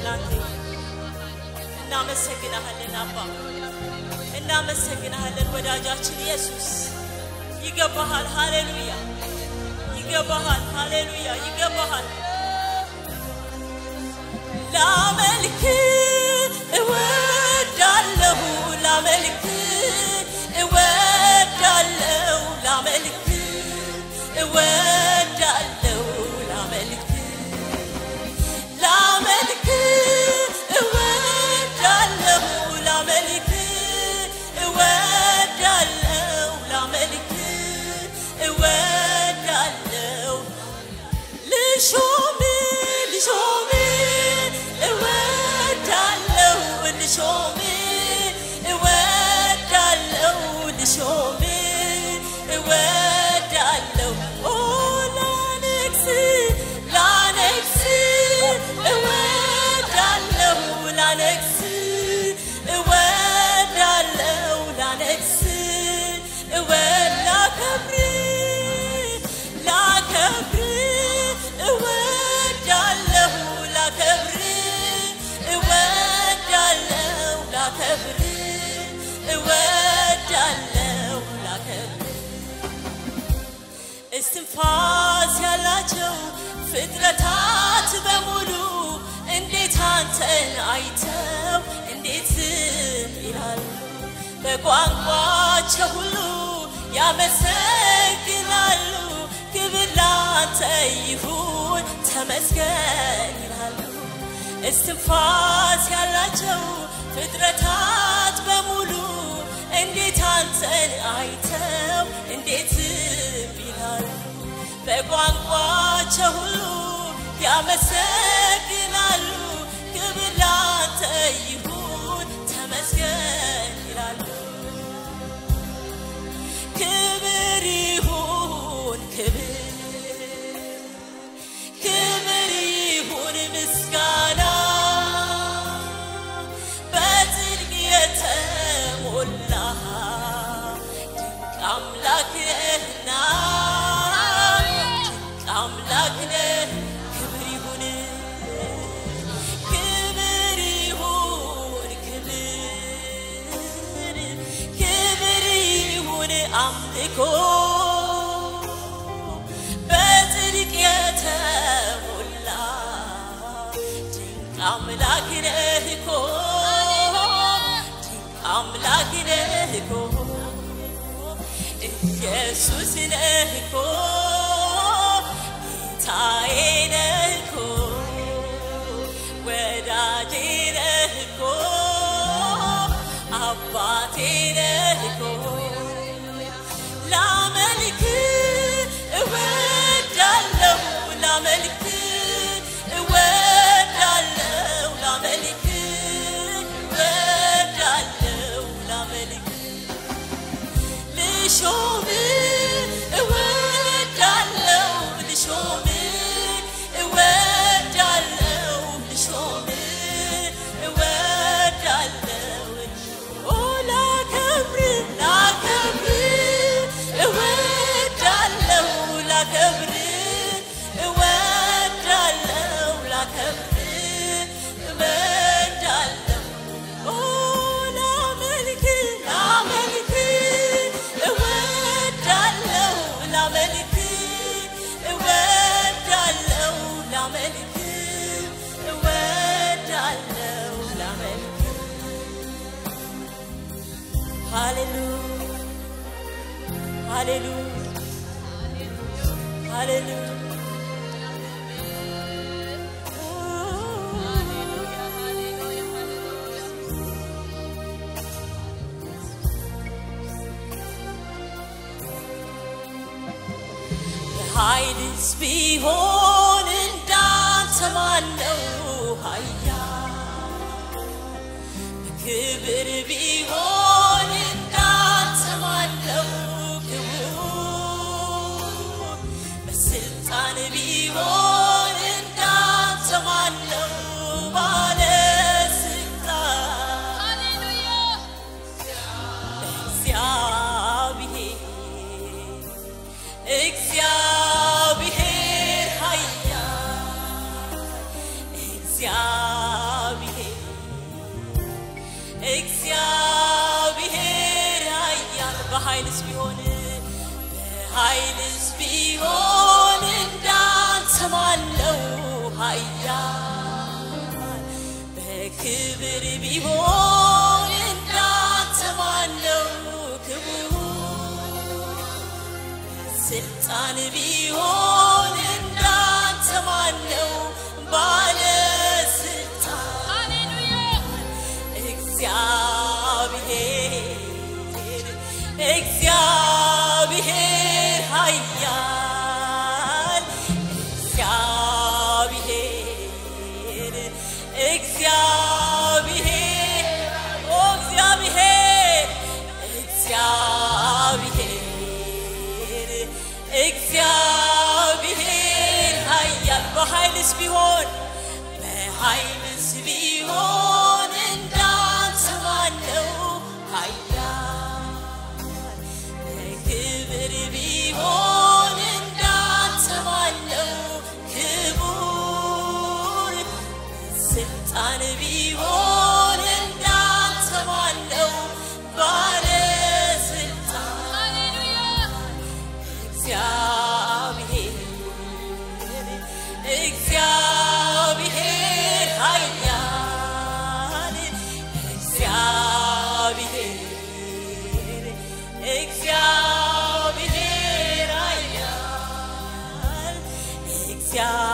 ላንተ ይሁን። እናመሰግናሃለን አባ፣ እናመሰግናሃለን ወዳጃችን ኢየሱስ። ይገባሃል። ሃሌሉያ፣ ይገባሃል። ሃሌሉያ፣ ይገባሃል። ላመልክ እወዳለሁ፣ ላመልክ እወዳለሁ፣ ላመልክ እወዳለሁ፣ ላመልክ ላመልክ እወዳለሁ፣ ላመልክ እወዳለሁ፣ ላመልክ እወዳለሁ ልሾም ልሾም እወዳለሁ ልሾም እወዳለሁ ልሾም እወዳለሁ ኦ ላነግስ ላነግስ እወዳለሁ ላነግስ እወዳለሁ ላነግስ እወላከብር ላከብር እወዳለሁ ላከብር እወዳለሁ ላከብር እወዳለሁ ላከብር እስትንፋስ ያላቸው ፍጥረታት በሙሉ እንዴት አንተን አይተው እንዴት ዝም ይላሉ? በቋንቋቸው ሁሉ ያመሰግናሉ። ክብር ላንተ ይሁን ተመስገን ይላሉ። እስትንፋስ ያላቸው ፍጥረታት በሙሉ እንዴት አንተን አይተው እንዴት ዝም ይላሉ? በቋንቋቸው ሁሉ ያመሰግናሉ። ክብር ላንተ ይሁን ተመስገን ይላሉ። ክብር ይሁን ክብር ክብር ይሁን ምስጋና በጽድቅ የተሞላ ድንቅ አምላክ ነህና ድንቅ አምላክ ነህ። ክብር ይሁን ክብር ይሁን ክብር ክብር ይሁን አምልኮ በጽድቅ የተሞላ ድንቅ አምላክ ነህ እኮ ድንቅ አምላክ ነህ እኮ ኢየሱስ ነህ እኮ ጌታዬ ነህ እኮ ወዳጄ ነህ እኮ አባቴ ነህ እኮ ላመልክ እወዳለሁ ላመልክ እወዳለሁ ላመልክ እወዳለሁ ላመልክ ልሾም እወዳለሁ ልሾም እወዳለሁ ልሾም እወዳለሁ ኦ ላከብር ላከብር እወዳለሁ ላከብር እወዳለሁ ላከብር እወዳለሁ ኦ ላመልክ ላመልክ እወዳለሁ ላመልክ እወዳለሁ ላመልክ እወዳለሁ ላመልክ ሃሌሉያ ሃሌሉያ ሃሌሉያ ኃይልስ ቢሆን እንዳንተ ማነው ኃያል? በክብር ቢሆን እንዳንተ ማነው ክቡር? በስልጣን ቢሆን እንዳንተ ማነው ባለስልጣን? እግዚአብሔር እግዚአብሔር ኃያል እግዚአብሔር ቢሆን እንዳንተ ማነው ክቡር ስልጣን ቢሆን እንዳንተ ማነው ባለስልጣን እግዚአብሔር እግዚአብሔር ኃያል እግዚአብሔር እግዚአብሔር ኦ እግዚአብሔር እግዚአብሔር እግዚአብሔር ኃያል በኃይልስ ቢሆን በኃይልስ ቢሆን እንዳንተ ማነው ኃያል በክብር ቢሆን እንዳንተ ማነው ክቡር ስልጣን ቢሆን እንዳንተ ማነው ባለስልጣን እግዚአብሔር እግዚአብሔር ኃያል እግዚአብሔር እግዚአብሔር ኃያል እግዚአብሔር